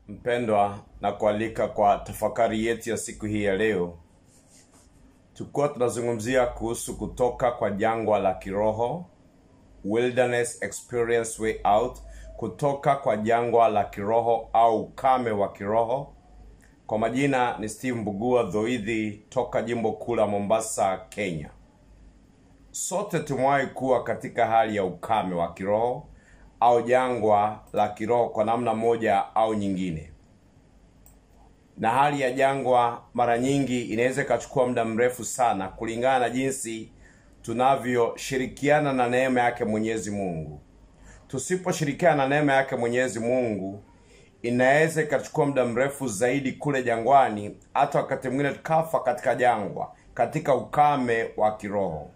mpendwa na kualika kwa tafakari yetu ya siku hii ya leo tukuwa tunazungumzia kuhusu kutoka kwa jangwa la kiroho wilderness experience way out kutoka kwa jangwa la kiroho au ukame wa kiroho kwa majina ni steve mbugua dhoidhi toka jimbo kuu la mombasa kenya sote tumewahi kuwa katika hali ya ukame wa kiroho au jangwa la kiroho kwa namna moja au nyingine na hali ya jangwa mara nyingi inaweza ikachukua muda mrefu sana kulingana na jinsi tunavyoshirikiana na neema yake mwenyezi mungu tusiposhirikiana na neema yake mwenyezi mungu inaweza ikachukua muda mrefu zaidi kule jangwani hata wakati mwingine tukafa katika jangwa katika ukame wa kiroho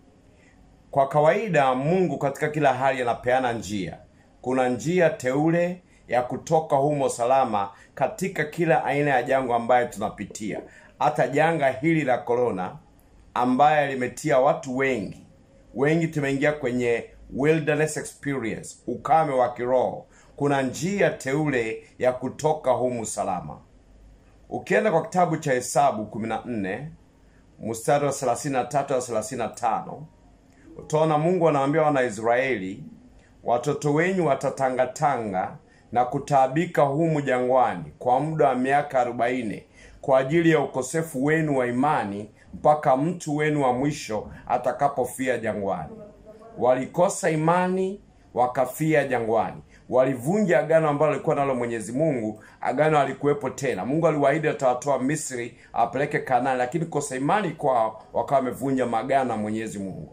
kwa kawaida mungu katika kila hali anapeana njia kuna njia teule ya kutoka humo salama katika kila aina ya jangwa ambayo tunapitia hata janga hili la korona ambaye limetia watu wengi wengi tumeingia kwenye wilderness experience ukame wa kiroho kuna njia teule ya kutoka humu salama ukienda kwa kitabu cha hesabu 14 mstari wa 33 wa 35 utaona mungu anawaambia wanaisraeli watoto wenyu watatangatanga na kutaabika humu jangwani kwa muda wa miaka arobaini kwa ajili ya ukosefu wenu wa imani mpaka mtu wenu wa mwisho atakapofia jangwani walikosa imani wakafia jangwani walivunja agano ambalo alikuwa nalo mwenyezi mungu agano alikuwepo tena mungu aliwaahidi atawatoa misri awapeleke kanani lakini kosa imani kwao wakawa wamevunja magano ya mwenyezi mungu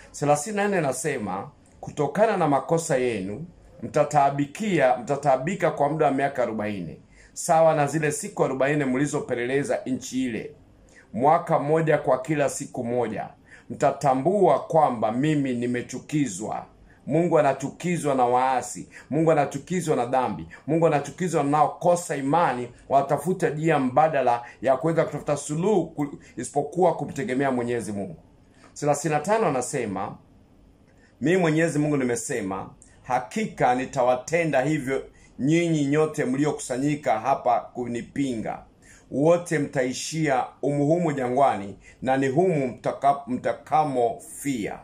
34 nasema kutokana na makosa yenu mtataabikia mtataabika kwa muda wa miaka arobaini sawa na zile siku arobaini mlizopeleleza nchi ile mwaka mmoja kwa kila siku moja mtatambua kwamba mimi nimechukizwa mungu anachukizwa na waasi mungu anachukizwa na dhambi mungu anachukizwa naokosa imani watafuta njia mbadala ya kuweza kutafuta suluhu isipokuwa kumtegemea mwenyezi mungu 35 anasema mimi mwenyezi mungu nimesema hakika nitawatenda hivyo nyinyi nyote mliokusanyika hapa kunipinga wote mtaishia umuhumu jangwani na ni humu mtaka, mtakamofia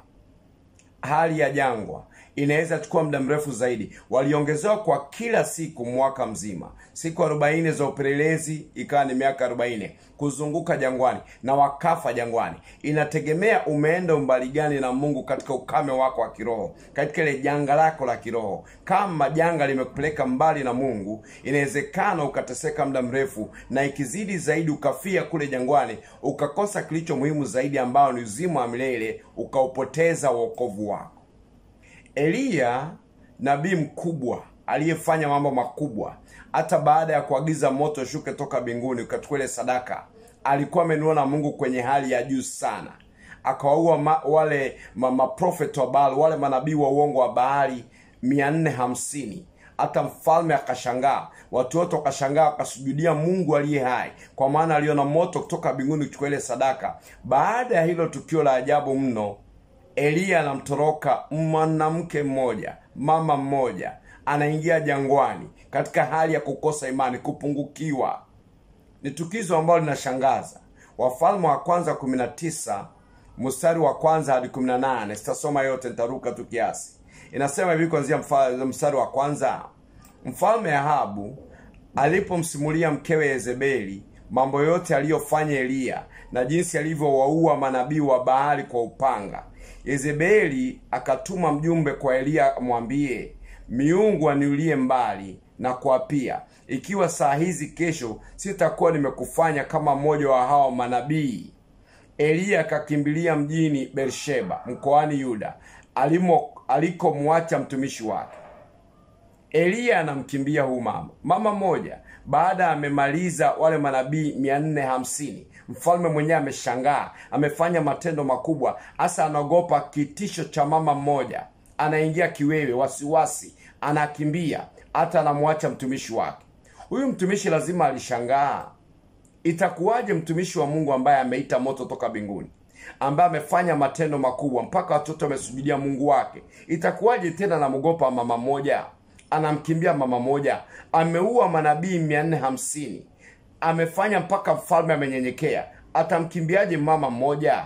hali ya jangwa inaweza chukua muda mrefu zaidi waliongezewa kwa kila siku mwaka mzima siku arobaini za upelelezi ikawa ni miaka arobaini kuzunguka jangwani na wakafa jangwani inategemea umeenda umbali gani na mungu katika ukame wako wa kiroho katika ile janga lako la kiroho kama janga limekupeleka mbali na mungu inawezekana ukateseka muda mrefu na ikizidi zaidi ukafia kule jangwani ukakosa kilicho muhimu zaidi ambao ni uzima wa milele ukaupoteza uokovu wako eliya nabii mkubwa aliyefanya mambo makubwa hata baada ya kuagiza moto shuke toka mbinguni ukachukua ile sadaka alikuwa amenuana na mungu kwenye hali ya juu sana akawaua ma, wale maprofet ma wa baali wale manabii wa uongo wa baali mia nne hamsini hata mfalme akashangaa watu wote wakashangaa wakasujudia mungu aliye hai kwa maana aliona moto kutoka mbinguni kuchukua ile sadaka baada ya hilo tukio la ajabu mno eliya anamtoroka mwanamke mmoja mama mmoja anaingia jangwani katika hali ya kukosa imani kupungukiwa ni tukizo ambalo linashangaza wafalme wa kwanza 19 mstari wa kwanza hadi 18 sitasoma yote nitaruka tu kiasi inasema hivi kuanzia mstari wa kwanza mfalme ahabu alipomsimulia mkewe yezebeli mambo yote aliyofanya eliya na jinsi alivyowaua manabii wa bahari kwa upanga yezebeli akatuma mjumbe kwa eliya amwambie miungu aniulie mbali na kuapia ikiwa saa hizi kesho sitakuwa nimekufanya kama mmoja wa hawa manabii eliya akakimbilia mjini bersheba mkoani yuda alikomwacha mtumishi wake eliya anamkimbia huu mama mama mmoja baada ya amemaliza wale manabii mia nne hamsini mfalme mwenyewe ameshangaa amefanya matendo makubwa hasa anaogopa kitisho cha mama mmoja anaingia kiwewe wasiwasi anakimbia hata anamwacha mtumishi wake huyu mtumishi lazima alishangaa itakuwaje mtumishi wa mungu ambaye ameita moto toka mbinguni ambaye amefanya matendo makubwa mpaka watoto wamesujudia mungu wake itakuwaje tena namwogopa mama mmoja anamkimbia mama moja ameua manabii mia nne hamsini amefanya mpaka mfalme amenyenyekea atamkimbiaje mama mmoja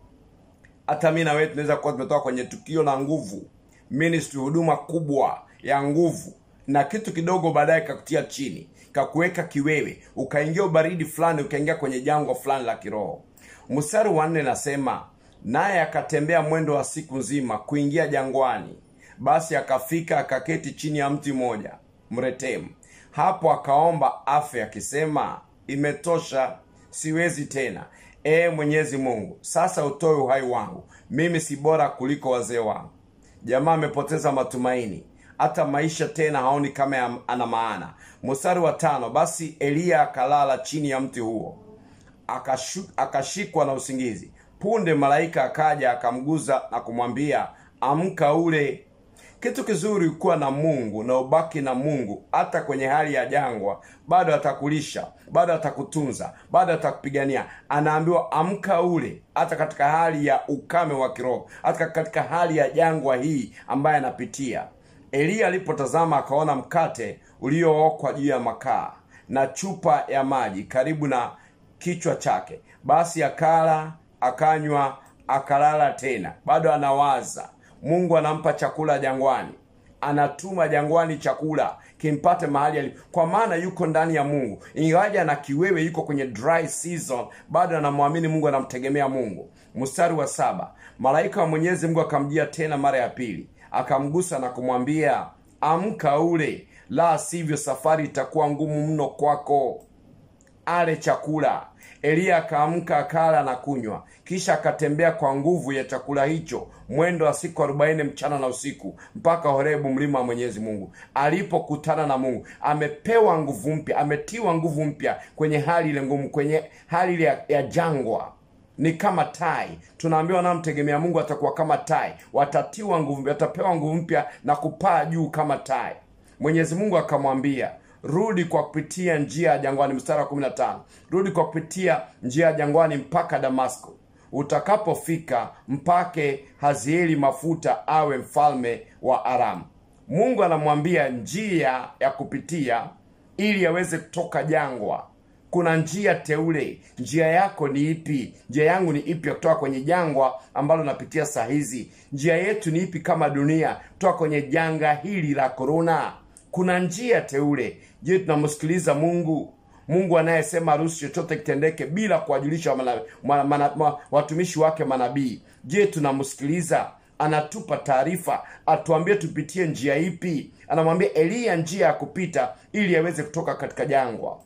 hata mi na wewe tunaweza kuwa tumetoka kwenye tukio la nguvu ministry huduma kubwa ya nguvu na kitu kidogo baadaye kakutia chini kakuweka kiwewe ukaingia ubaridi fulani ukaingia kwenye jangwa fulani la kiroho mstari wa nne nasema naye akatembea mwendo wa siku nzima kuingia jangwani basi akafika akaketi chini ya mti mmoja mretemu hapo akaomba afe akisema imetosha siwezi tena ee mwenyezi mungu sasa utoe uhai wangu mimi si bora kuliko wazee wangu jamaa amepoteza matumaini hata maisha tena haoni kama ya- ana maana mstari wa tano basi eliya akalala chini ya mti huo akashu- akashikwa na usingizi punde malaika akaja akamguza na kumwambia amka ule kitu kizuri kuwa na mungu na ubaki na mungu hata kwenye hali ya jangwa bado atakulisha bado atakutunza bado atakupigania anaambiwa amka ule hata katika hali ya ukame wa kiroho hata katika hali ya jangwa hii ambaye anapitia eliya alipotazama akaona mkate uliookwa juu ya makaa na chupa ya maji karibu na kichwa chake basi akala akanywa akalala tena bado anawaza mungu anampa chakula jangwani anatuma jangwani chakula kimpate mahali alipo kwa maana yuko ndani ya mungu ingawaja na kiwewe yuko kwenye dry season bado anamwamini mungu anamtegemea mungu mstari wa saba malaika wa mwenyezi mungu akamjia tena mara ya pili akamgusa na kumwambia amka ule la sivyo safari itakuwa ngumu mno kwako ale chakula eliya akaamka akala na kunywa kisha akatembea kwa nguvu ya chakula hicho mwendo wa siku arobaini mchana na usiku mpaka horebu mlima wa mwenyezi mungu alipokutana na mungu amepewa nguvu mpya ametiwa nguvu mpya kwenye hali ile ngumu kwenye hali ile ya, ya jangwa ni kama tai tunaambiwa wanaomtegemea mungu atakuwa kama tai watatiwa nguvu mpya watapewa nguvu mpya na kupaa juu kama tai mwenyezi mungu akamwambia rudi kwa kupitia njia ya jangwani mstari wa 15 rudi kwa kupitia njia ya jangwani mpaka damasko utakapofika mpake hazieli mafuta awe mfalme wa aramu mungu anamwambia njia ya kupitia ili aweze kutoka jangwa kuna njia teule njia yako ni ipi njia yangu ni ipi ya kutoka kwenye jangwa ambalo napitia saa hizi njia yetu ni ipi kama dunia kutoka kwenye janga hili la korona kuna njia teule je tunamsikiliza mungu mungu anayesema harusi chochote kitendeke bila kuwajulisha mana, mana, mana, ma, watumishi wake manabii je tunamsikiliza anatupa taarifa atuambie tupitie njia ipi anamwambia eliya njia ya kupita ili aweze kutoka katika jangwa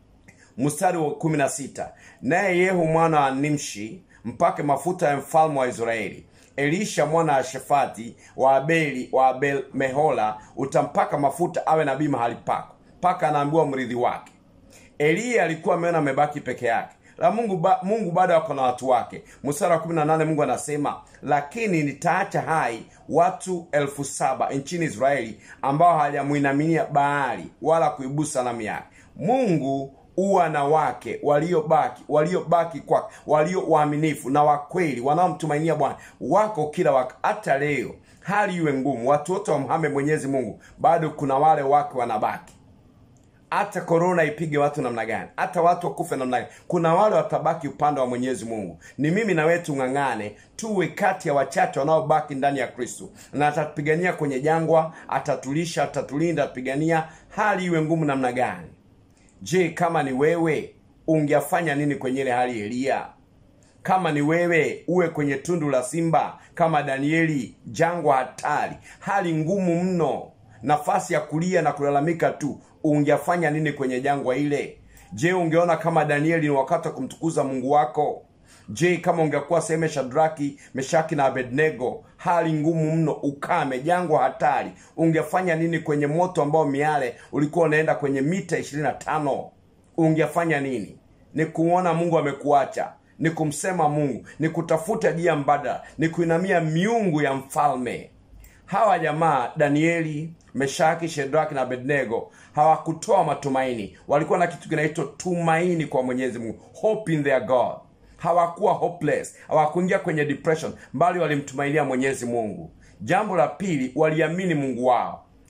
mstari wa kumi na sita naye yehu mwana wa nimshi mpake mafuta ya mfalme wa israeli elisha mwana wa shafati wa abeli wa abel mehola utampaka mafuta awe nabii mahali pako mpaka anaambiwa mrithi wake eliya alikuwa ameona amebaki peke yake la mungu ba, mungu bado ako na watu wake mstari wa 18 mungu anasema lakini nitaacha hai watu elfu saba nchini israeli ambao hawajamwinaminia baali wala kuibusa sanamu yake mungu uwa na wake waliobaki waliobaki kwake walio waaminifu na wakweli wanaomtumainia bwana wako kila waka hata leo hali iwe ngumu watu wote wamhame mwenyezi mungu bado kuna wale wake wanabaki hata korona ipige watu namna gani hata watu wakufe namna gani kuna wale watabaki upande wa mwenyezi mungu ni mimi na wewe tung'ang'ane tuwe kati ya wachache wanaobaki ndani ya kristo na atatupigania kwenye jangwa atatulisha atatulinda atupigania hali iwe ngumu namna gani je kama ni wewe ungefanya nini kwenye ile hali eliya kama ni wewe uwe kwenye tundu la simba kama danieli jangwa hatari hali ngumu mno nafasi ya kulia na kulalamika tu ungefanya nini kwenye jangwa ile je ungeona kama danieli ni wakati wa kumtukuza mungu wako je kama ungekuwa sehemu shadraki meshaki na abednego hali ngumu mno ukame jangwa hatari ungefanya nini kwenye moto ambao miale ulikuwa unaenda kwenye mita 25 ungefanya nini ni kuona mungu amekuacha ni kumsema mungu ni kutafuta jia mbadala ni kuinamia miungu ya mfalme hawa jamaa danieli meshaki shedraki na abednego hawakutoa matumaini walikuwa na kitu kinaitwa tumaini kwa mwenyezi mungu hope in their god hawakuwa hopeless hawakuingia kwenye depression bali walimtumainia mwenyezi mungu jambo la pili waliamini mungu wao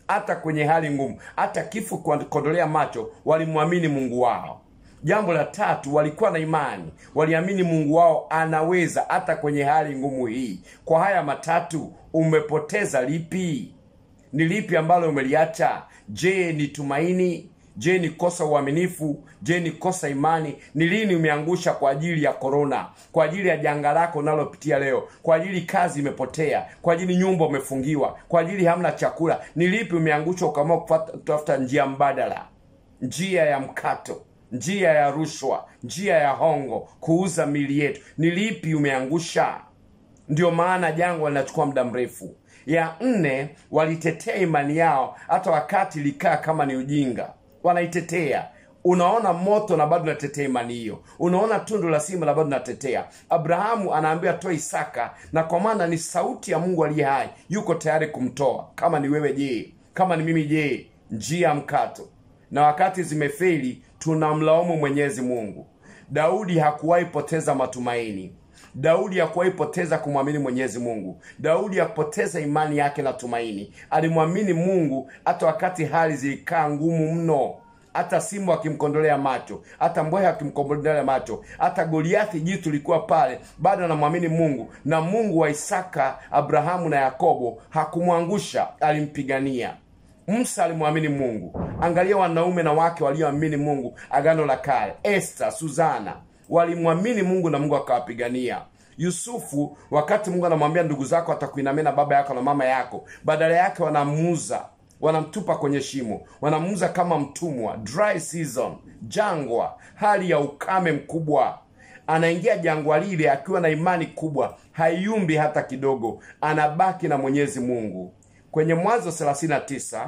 hata kwenye hali ngumu hata kifo kuondolea macho walimwamini mungu wao jambo la tatu walikuwa na imani waliamini mungu wao anaweza hata kwenye hali ngumu hii kwa haya matatu umepoteza lipi ni lipi ambalo umeliacha je ni tumaini je ni kosa uaminifu je ni kosa imani ni lini umeangusha kwa ajili ya korona kwa ajili ya janga lako unalopitia leo kwa ajili kazi imepotea kwa ajili nyumba umefungiwa kwa ajili hamna chakula ni lipi umeangusha ukaamua kutafuta njia mbadala njia ya mkato njia ya rushwa njia ya hongo kuuza mili yetu ni lipi umeangusha ndio maana jangwa linachukua muda mrefu ya nne walitetea imani yao hata wakati ilikaa kama ni ujinga wanaitetea unaona moto na bado unatetea imani hiyo unaona tundu la simba na bado unatetea abrahamu anaambiwa toa isaka na kwa maana ni sauti ya mungu aliye hai yuko tayari kumtoa kama ni wewe je kama ni mimi je njia mkato na wakati zimefeli tunamlaumu mwenyezi mungu daudi hakuwahi poteza matumaini daudi hakuwahi poteza kumwamini mwenyezi mungu daudi hakupoteza imani yake na tumaini alimwamini mungu hata wakati hali zilikaa ngumu mno hata simba akimkondolea macho hata mbweha akimkondolea macho hata goliathi jitu likuwa pale bado anamwamini mungu na mungu wa isaka abrahamu na yakobo hakumwangusha alimpigania musa alimwamini mungu angalia wanaume na wake walioamini mungu agano la kale esta suzana walimwamini mungu na mungu akawapigania yusufu wakati mungu anamwambia ndugu zako atakuinamia na baba yako na mama yako badala yake wanamuuza wanamtupa kwenye shimo wanamuuza kama mtumwa dry season jangwa hali ya ukame mkubwa anaingia jangwa lile akiwa na imani kubwa haiumbi hata kidogo anabaki na mwenyezi mungu kwenye mwanzo 39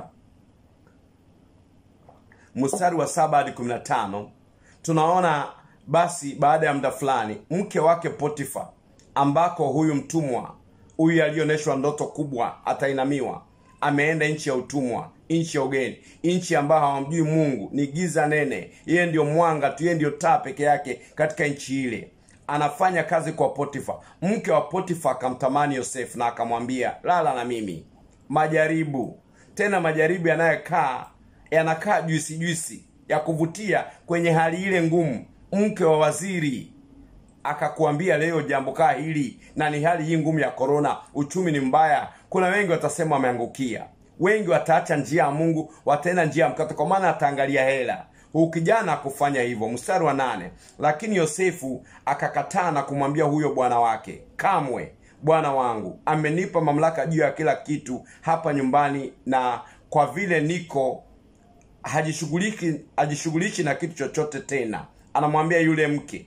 mstari wa saba hadi 15 tunaona basi baada ya muda fulani mke wake potifa ambako huyu mtumwa huyu aliyeonyeshwa ndoto kubwa atainamiwa ameenda nchi ya utumwa nchi ya ugeni nchi ambayo hawamjui mungu ni giza nene yeye ndiyo mwanga tu yeye ndiyo taa peke yake katika nchi ile anafanya kazi kwa potifa mke wa potifa akamtamani yosefu na akamwambia lala na mimi majaribu tena majaribu yanayokaa yanakaa juisi juisi ya kuvutia kwenye hali ile ngumu mke wa waziri akakuambia leo jambo kaa hili na ni hali hii ngumu ya korona uchumi ni mbaya kuna wengi watasema wameangukia wengi wataacha njia ya mungu wataenda njia ya mkato kwa maana ataangalia hela huu kijana akufanya hivyo mstari wa nane lakini yosefu akakataa na kumwambia huyo bwana wake kamwe bwana wangu amenipa mamlaka juu ya kila kitu hapa nyumbani na kwa vile niko hajishughuliki hajishughulishi na kitu chochote tena anamwambia yule mke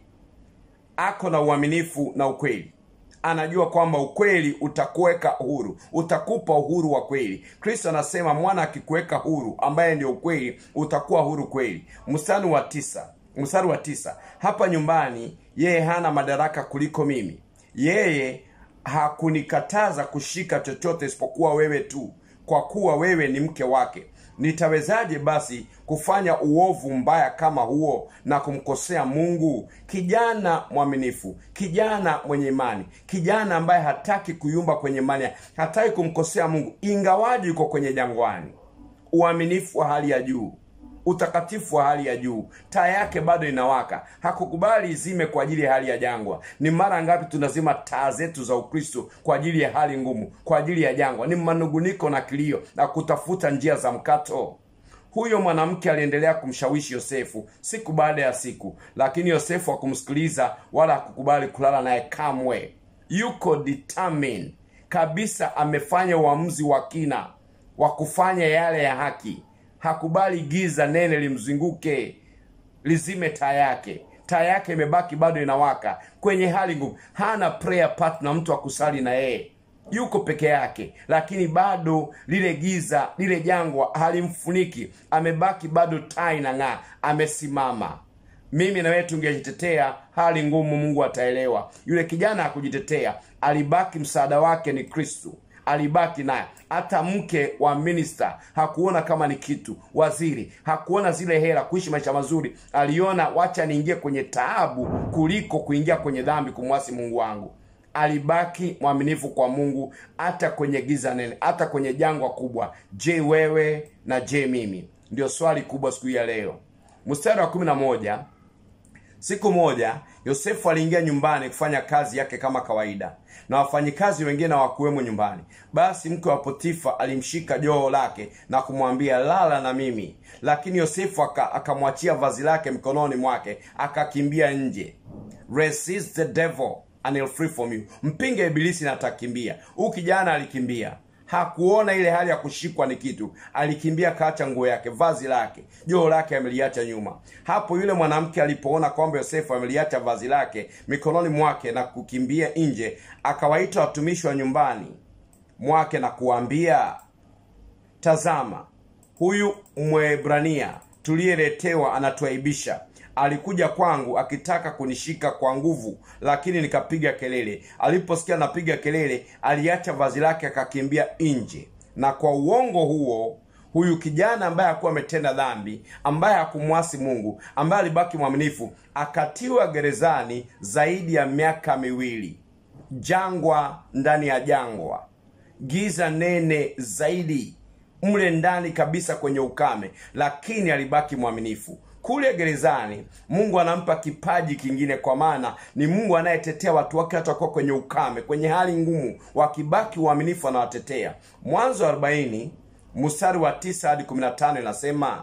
ako na uaminifu na ukweli anajua kwamba ukweli utakuweka huru utakupa uhuru wa kweli kristo anasema mwana akikuweka huru ambaye ndio ukweli utakuwa huru kweli mstari wa tisa mstari wa tisa hapa nyumbani yeye hana madaraka kuliko mimi yeye hakunikataza kushika chochote isipokuwa wewe tu kwa kuwa wewe ni mke wake nitawezaje basi kufanya uovu mbaya kama huo na kumkosea mungu kijana mwaminifu kijana mwenye imani kijana ambaye hataki kuyumba kwenye imani hataki kumkosea mungu ingawaji yuko kwenye jangwani uaminifu wa hali ya juu utakatifu wa hali ya juu taa yake bado inawaka hakukubali izime kwa ajili ya hali ya jangwa ni mara ngapi tunazima taa zetu za ukristo kwa ajili ya hali ngumu kwa ajili ya jangwa ni manunguniko na kilio na kutafuta njia za mkato huyo mwanamke aliendelea kumshawishi yosefu siku baada ya siku lakini yosefu hakumsikiliza wala hakukubali kulala naye kamwe yuko determined kabisa amefanya uamuzi wa kina wa kufanya yale ya haki hakubali giza nene limzunguke lizime taa yake taa yake imebaki bado inawaka kwenye hali ngumu hana prayer partner mtu akusali na yeye yuko peke yake lakini bado lile giza lile jangwa halimfuniki amebaki bado taa inang'aa amesimama mimi na wewe tungejitetea hali ngumu mungu ataelewa yule kijana hakujitetea alibaki msaada wake ni kristu alibaki naye hata mke wa minista hakuona kama ni kitu waziri hakuona zile hela kuishi maisha mazuri aliona wacha niingie kwenye taabu kuliko kuingia kwenye dhambi kumwasi mungu wangu alibaki mwaminifu kwa mungu hata kwenye giza nene hata kwenye jangwa kubwa je wewe na je mimi ndio swali kubwa siku hii ya leo mstari wa kumi na moja siku moja yosefu aliingia nyumbani kufanya kazi yake kama kawaida na wafanyikazi wengine hawakuwemo nyumbani basi mke wa potifa alimshika joo lake na kumwambia lala na mimi lakini yosefu aka- akamwachia vazi lake mkononi mwake akakimbia nje resist the devil and he'll free from you mpinge ibilisi na atakimbia huu kijana alikimbia hakuona ile hali ya kushikwa ni kitu alikimbia kaacha nguo yake vazi lake joo lake ameliacha nyuma hapo yule mwanamke alipoona kwamba yosefu ameliacha vazi lake mikononi mwake na kukimbia nje akawaita watumishi wa nyumbani mwake na kuwaambia tazama huyu mwebrania tuliyeletewa anatuaibisha alikuja kwangu akitaka kunishika kwa nguvu lakini nikapiga kelele aliposikia napiga kelele aliacha vazi lake akakimbia nje na kwa uongo huo huyu kijana ambaye hakuwa ametenda dhambi ambaye hakumwasi mungu ambaye alibaki mwaminifu akatiwa gerezani zaidi ya miaka miwili jangwa ndani ya jangwa giza nene zaidi mle ndani kabisa kwenye ukame lakini alibaki mwaminifu kule gerezani mungu anampa kipaji kingine kwa maana ni mungu anayetetea watu wake hata wakiwa kwenye ukame kwenye hali ngumu wakibaki uaminifu anawatetea mwanzo wa 40 mstari wa 9 hadi 15 inasema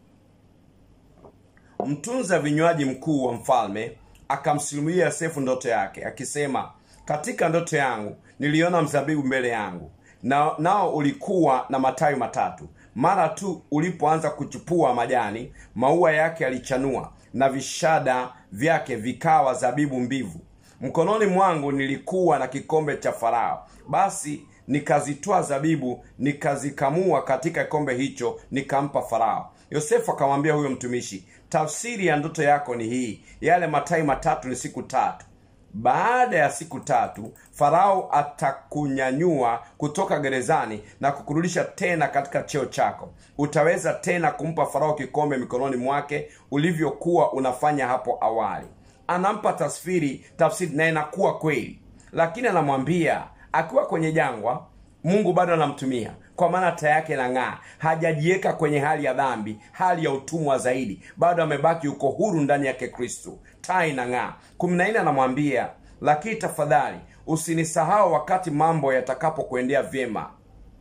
mtunza vinywaji mkuu wa mfalme akamsimulia yosefu ndoto yake akisema katika ndoto yangu niliona mzabibu mbele yangu na, nao ulikuwa na matawi matatu mara tu ulipoanza kuchupua majani maua yake yalichanua na vishada vyake vikawa zabibu mbivu mkononi mwangu nilikuwa na kikombe cha farao basi nikazitoa zabibu nikazikamua katika kikombe hicho nikampa farao yosefu akamwambia huyo mtumishi tafsiri ya ndoto yako ni hii yale matai matatu ni siku tatu baada ya siku tatu farao atakunyanyua kutoka gerezani na kukurudisha tena katika cheo chako utaweza tena kumpa farao kikombe mikononi mwake ulivyokuwa unafanya hapo awali anampa tasfiri tafsiri na inakuwa kweli lakini anamwambia akiwa kwenye jangwa mungu bado anamtumia kwa maana taa yake inang'aa hajajiweka kwenye hali ya dhambi hali ya utumwa zaidi bado amebaki uko huru ndani yake kristo taa inang'aa kumi na nne anamwambia lakini tafadhali usinisahau wakati mambo yatakapokuendea vyema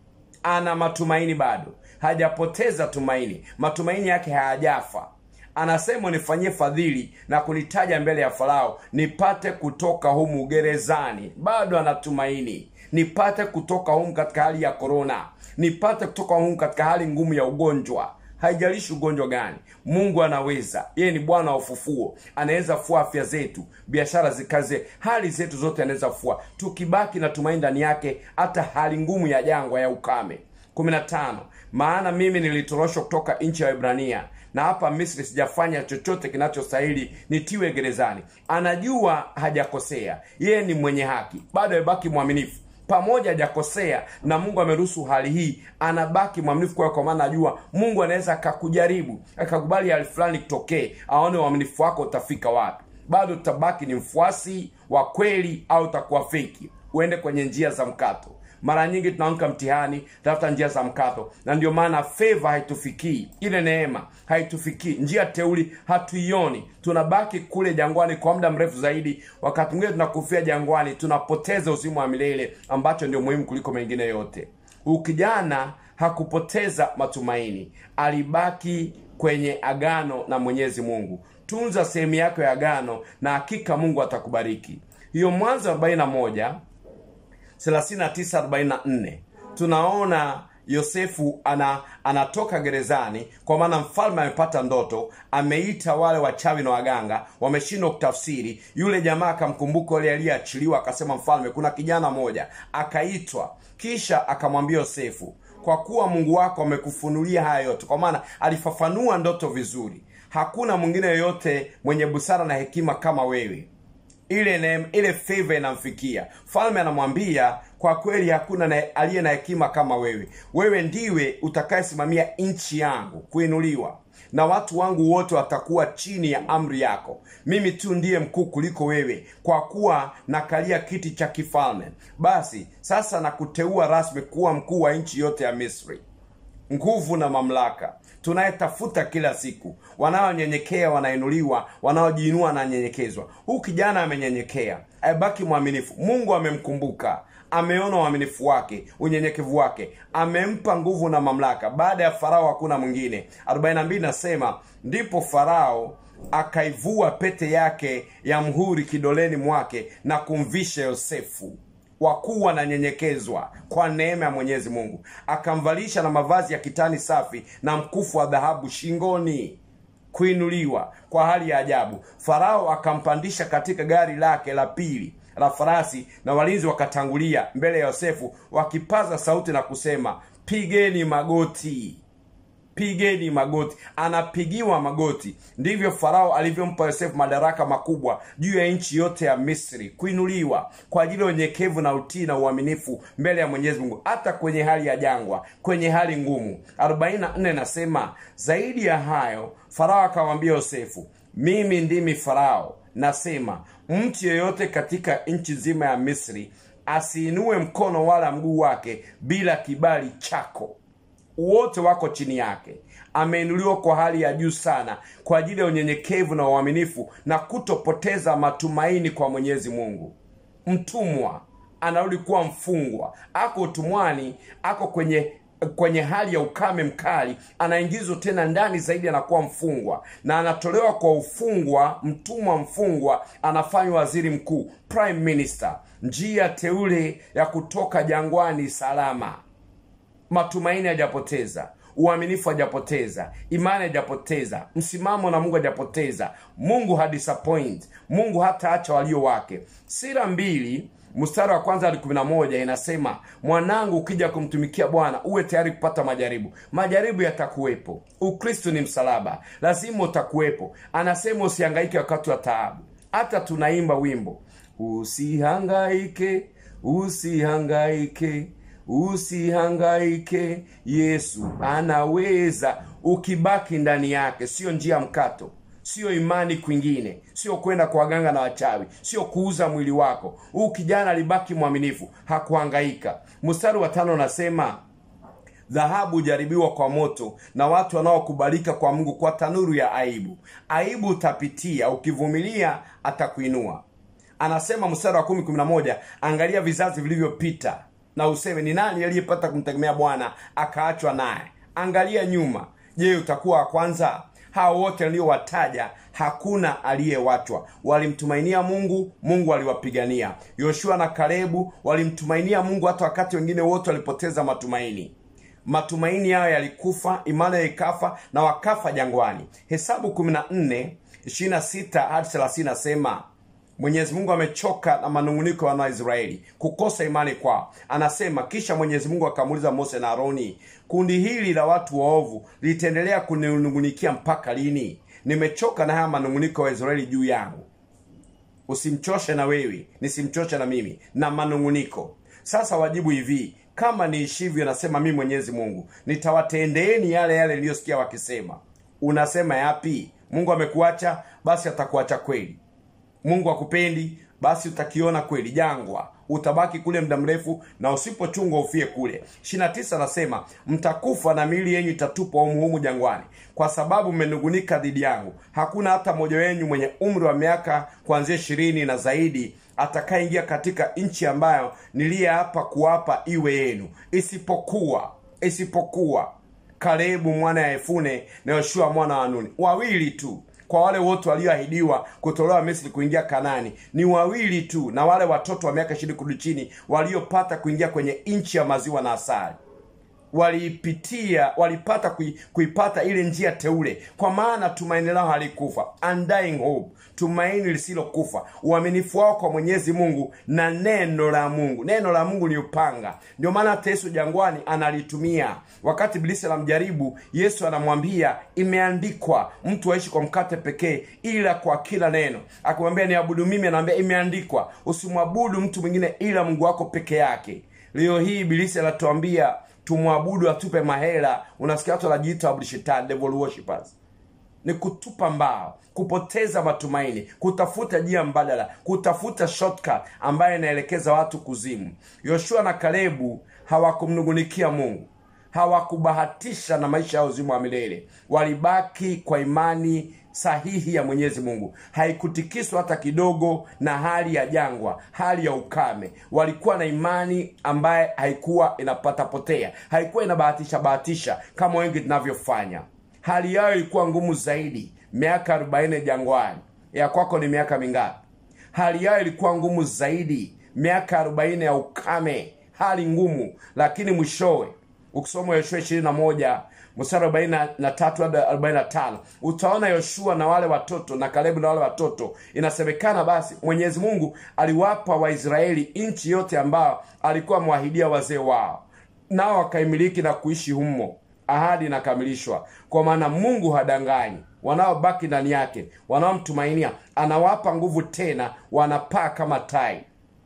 ana matumaini bado hajapoteza tumaini matumaini yake hayajafa anasema unifanyie fadhili na kunitaja mbele ya farao nipate kutoka humu gerezani bado anatumaini nipate kutoka humu katika hali ya korona nipate kutoka humu katika hali ngumu ya ugonjwa haijalishi ugonjwa gani mungu anaweza yeye ni bwana wa ufufuo anaweza fua afya zetu biashara zikaze hali zetu zote anaweza fua tukibaki na tumaini ndani yake hata hali ngumu ya jangwa ya ukame 15 maana mimi nilitoroshwa kutoka nchi ya ibrania na hapa misri sijafanya chochote kinachostahili nitiwe gerezani anajua hajakosea yeye ni mwenye haki bado amebaki mwaminifu pamoja hajakosea na mungu ameruhusu hali hii anabaki mwaminifu kwao kwa maana ajua mungu anaweza akakujaribu akakubali hali fulani kitokee aone uaminifu wako utafika wapi bado utabaki ni mfuasi wa kweli au utakuwa feki uende kwenye njia za mkato mara nyingi tunaamka mtihani tafuta njia za mkato na ndio maana feva haitufikii ile neema haitufikii njia teuli hatuioni tunabaki kule jangwani kwa muda mrefu zaidi wakati mwingine tunakufia jangwani tunapoteza uzima wa milele ambacho ndio muhimu kuliko mengine yote huyu kijana hakupoteza matumaini alibaki kwenye agano na mwenyezi mungu tunza sehemu yako ya agano na hakika mungu atakubariki hiyo mwanzo 41 3944 tunaona yosefu ana anatoka gerezani kwa maana mfalme amepata ndoto ameita wale wachawi na waganga wameshindwa kutafsiri yule jamaa akamkumbuka yule aliyeachiliwa akasema mfalme kuna kijana moja akaitwa kisha akamwambia yosefu kwa kuwa mungu wako amekufunulia haya yote kwa maana alifafanua ndoto vizuri hakuna mwingine yoyote mwenye busara na hekima kama wewe ile ne, ile favor inamfikia falme anamwambia kwa kweli hakuna na, aliye na hekima kama wewe wewe ndiwe utakayesimamia nchi yangu kuinuliwa na watu wangu wote watakuwa chini ya amri yako mimi tu ndiye mkuu kuliko wewe kwa kuwa nakalia kiti cha kifalme basi sasa nakuteua rasmi kuwa mkuu wa nchi yote ya misri nguvu na mamlaka tunayetafuta kila siku wanaonyenyekea wanainuliwa wanaojiinua wananyenyekezwa huu kijana amenyenyekea abaki mwaminifu mungu amemkumbuka ameona uaminifu wake unyenyekevu wake amempa nguvu na mamlaka baada ya farao hakuna mwingine 42 nasema ndipo farao akaivua pete yake ya mhuri kidoleni mwake na kumvisha yosefu wakuu wananyenyekezwa kwa neema ya mwenyezi mungu akamvalisha na mavazi ya kitani safi na mkufu wa dhahabu shingoni kuinuliwa kwa hali ya ajabu farao akampandisha katika gari lake la pili la farasi na walinzi wakatangulia mbele ya yosefu wakipaza sauti na kusema pigeni magoti pigeni magoti anapigiwa magoti ndivyo farao alivyompa yosefu madaraka makubwa juu ya nchi yote ya misri kuinuliwa kwa ajili ya unyenyekevu na utii na uaminifu mbele ya mwenyezi mungu hata kwenye hali ya jangwa kwenye hali ngumu 44 nasema zaidi ya hayo farao akamwambia yosefu mimi ndimi farao nasema mtu yeyote katika nchi nzima ya misri asiinue mkono wala mguu wake bila kibali chako wote wako chini yake ameinuliwa kwa hali ya juu sana kwa ajili ya unyenyekevu na uaminifu na kutopoteza matumaini kwa mwenyezi mungu mtumwa anarudi kuwa mfungwa ako utumwani ako kwenye kwenye hali ya ukame mkali anaingizwa tena ndani zaidi anakuwa mfungwa na anatolewa kwa ufungwa mtumwa mfungwa anafanywa waziri mkuu prime minister njia teule ya kutoka jangwani salama matumaini hajapoteza uaminifu hajapoteza imani hajapoteza msimamo na mungu hajapoteza mungu hadisappoint mungu hataacha walio wake sira mbili mstari wa kwanza hadi kumi na moja inasema mwanangu ukija kumtumikia bwana uwe tayari kupata majaribu majaribu yatakuwepo ukristo ni msalaba lazima utakuwepo anasema usihangaike wakati wa taabu hata tunaimba wimbo usihangaike usihangaike usihangaike yesu anaweza ukibaki ndani yake sio njia mkato sio imani kwingine sio kwenda kwa waganga na wachawi sio kuuza mwili wako huu kijana alibaki mwaminifu hakuhangaika mstari wa tano nasema dhahabu hujaribiwa kwa moto na watu wanaokubalika kwa mungu kwa tanuru ya aibu aibu utapitia ukivumilia atakuinua anasema mstari wa kumi kumi na moja angalia vizazi vilivyopita na useme ni nani aliyepata kumtegemea bwana akaachwa naye angalia nyuma je utakuwa wa kwanza hao wote aliowataja hakuna aliyewachwa walimtumainia mungu mungu aliwapigania yoshua na kalebu walimtumainia mungu hata wakati wengine wote walipoteza matumaini matumaini yao yalikufa imani ikafa na wakafa jangwani hesabu 14 26 hadi 30 nasema mwenyezi mungu amechoka na manunguniko ya wanaisraeli kukosa imani kwao anasema kisha mwenyezi mungu akamuuliza mose na aroni kundi hili la watu waovu litaendelea kuninungunikia mpaka lini nimechoka na haya manunguniko ya israeli juu yangu usimchoshe na wewe nisimchoshe na mimi na manunguniko sasa wajibu hivi kama niishivyo nasema mimi mwenyezi mungu nitawatendeeni yale yale niliyosikia wakisema unasema yapi mungu amekuacha basi atakuacha kweli mungu akupendi basi utakiona kweli jangwa utabaki kule muda mrefu na usipochungwa ufie kule 29 anasema mtakufa na miili yenyu itatupwa humuhumu jangwani kwa sababu mmenungunika dhidi yangu hakuna hata mmoja wenyu mwenye umri wa miaka kuanzia ishirini na zaidi atakayeingia katika nchi ambayo niliyeapa kuwapa iwe yenu isipokuwa isipokuwa kalebu mwana ya efune na yoshua mwana wa nuni wawili tu kwa wale wote walioahidiwa kutolewa misri kuingia kanani ni wawili tu na wale watoto wa miaka ishirini kurudi chini waliopata kuingia kwenye nchi ya maziwa na asali waliipitia walipata kui, kuipata ile njia teule kwa maana tumaini lao halikufa undying hope tumaini lisilokufa uaminifu wao kwa mwenyezi mungu na neno la mungu neno la mungu ni upanga ndio maana hata yesu jangwani analitumia wakati bilisi anamjaribu yesu anamwambia imeandikwa mtu aishi kwa mkate pekee ila kwa kila neno akimwambia niabudu mimi anaambia imeandikwa usimwabudu mtu mwingine ila mungu wako peke yake leo hii bilisi anatuambia tumwabudu atupe mahela unasikia watu wanajiita waabudu shetani devil worshippers ni kutupa mbao kupoteza matumaini kutafuta njia mbadala kutafuta shortcut ambayo inaelekeza watu kuzimu yoshua na kalebu hawakumnungunikia mungu hawakubahatisha na maisha ya uzima wa milele walibaki kwa imani sahihi ya mwenyezi mungu haikutikiswa hata kidogo na hali ya jangwa hali ya ukame walikuwa na imani ambaye haikuwa inapata potea haikuwa inabahatisha bahatisha kama wengi tunavyofanya hali yao ilikuwa ngumu zaidi miaka arobaini jangwani ya kwako ni miaka mingapi hali yao ilikuwa ngumu zaidi miaka arobaini ya ukame hali ngumu lakini mwishowe ukisoma yoshua ishirini na moja mstari arobaini na tatu hadi arobaini na tano utaona yoshua na wale watoto na kalebu na wale watoto inasemekana basi mwenyezi mungu aliwapa waisraeli nchi yote ambayo alikuwa amewahidia wazee wao nao wakaimiliki na kuishi humo ahadi inakamilishwa kwa maana mungu hadanganyi wanaobaki ndani yake wanaomtumainia anawapa nguvu tena wanapaa kama tai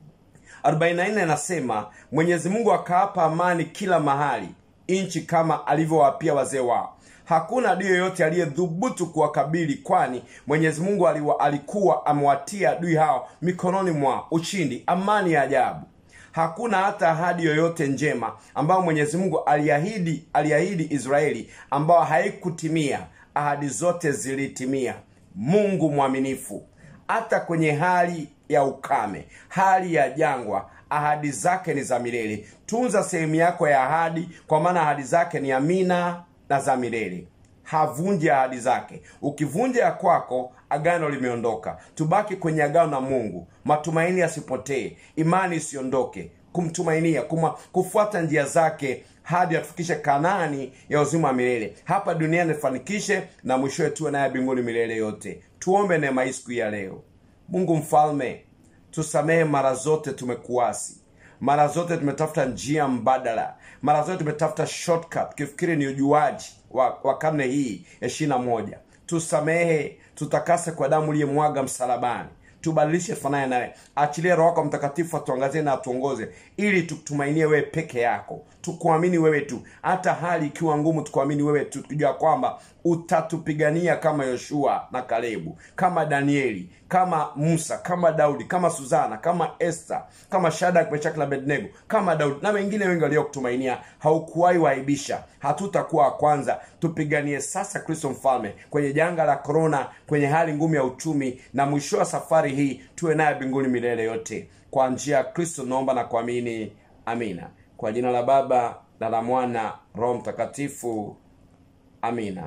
44 inasema mwenyezi mungu akawapa amani kila mahali nchi kama alivyowapia wazee wao hakuna adui yoyote aliyedhubutu kuwakabili kwani mwenyezi mungu aliwa, alikuwa amewatia adui hao mikononi mwa ushindi amani ya ajabu hakuna hata ahadi yoyote njema ambayo mwenyezi mungu aliahidi aliahidi israeli ambayo haikutimia ahadi zote zilitimia mungu mwaminifu hata kwenye hali ya ukame hali ya jangwa ahadi zake ni za milele tunza sehemu yako ya ahadi kwa maana ahadi zake ni amina na za milele havunji ahadi zake ukivunja ya kwako agano limeondoka tubaki kwenye agano na mungu matumaini yasipotee imani isiondoke kumtumainia kuma, kufuata njia zake hadi atufikishe kanani ya uzima wa milele hapa duniani fanikishe na mwishowe tuwe naye mbinguni milele yote tuombe neema hii siku ya leo mungu mfalme tusamehe mara zote tumekuasi mara zote tumetafuta njia mbadala mara zote tumetafuta shortcut tukifikiri ni ujuaji wa, wa karne hii ya ishirina moja tusamehe tutakase kwa damu uliyemwaga msalabani tubadilishe fanaya nawe achilie roho wako mtakatifu atuangazie na atuongoze ili tukutumainie wewe peke yako tukuamini wewe tu hata hali ikiwa ngumu tukuamini wewe tu tukijua kwamba utatupigania kama yoshua na kalebu kama danieli kama musa kama daudi kama suzana kama este kama shadak meshaki na abednego kama daudi na wengine wengi waliokutumainia haukuwahi waibisha hatutakuwa wa kwanza tupiganie sasa kristo mfalme kwenye janga la korona kwenye hali ngumu ya uchumi na mwisho wa safari hii tuwe naye mbinguni milele yote kwa njia ya kristo naomba na kuamini amina kwa jina la baba na la mwana roho mtakatifu amina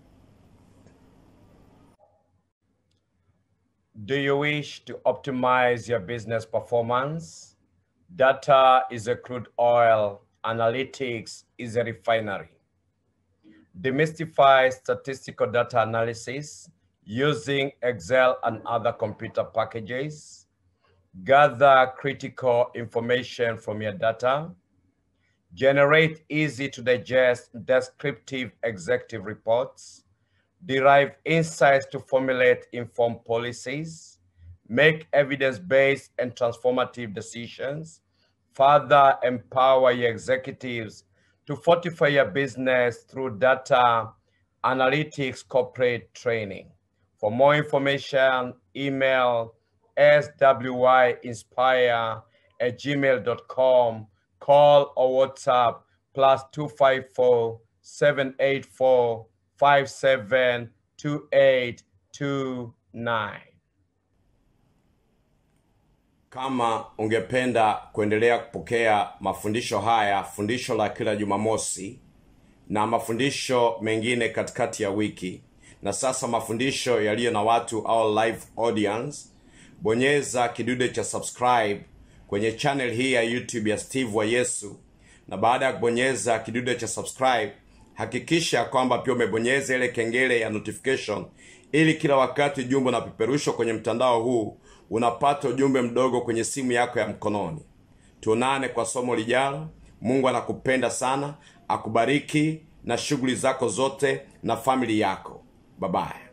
Do you wish to optimize your business performance? Data is a crude oil, analytics is a refinery. Demystify statistical data analysis using Excel and other computer packages. Gather critical information from your data. Generate easy to digest descriptive executive reports derive insights to formulate informed policies, make evidence-based and transformative decisions, further empower your executives to fortify your business through data analytics corporate training. For more information, email swyinspire at gmail.com, call or WhatsApp plus 254 784 572829. kama ungependa kuendelea kupokea mafundisho haya fundisho la kila jumamosi na mafundisho mengine katikati ya wiki na sasa mafundisho yaliyo na watu au live audience bonyeza kidude cha subscribe kwenye channel hii ya youtube ya steve wa yesu na baada ya kubonyeza kidude cha subscribe hakikisha kwamba pia umebonyeza ile kengele ya notification ili kila wakati ujumbe unapeperushwa kwenye mtandao huu unapata ujumbe mdogo kwenye simu yako ya mkononi tuonane kwa somo lijalo mungu anakupenda sana akubariki na shughuli zako zote na famili yako babaye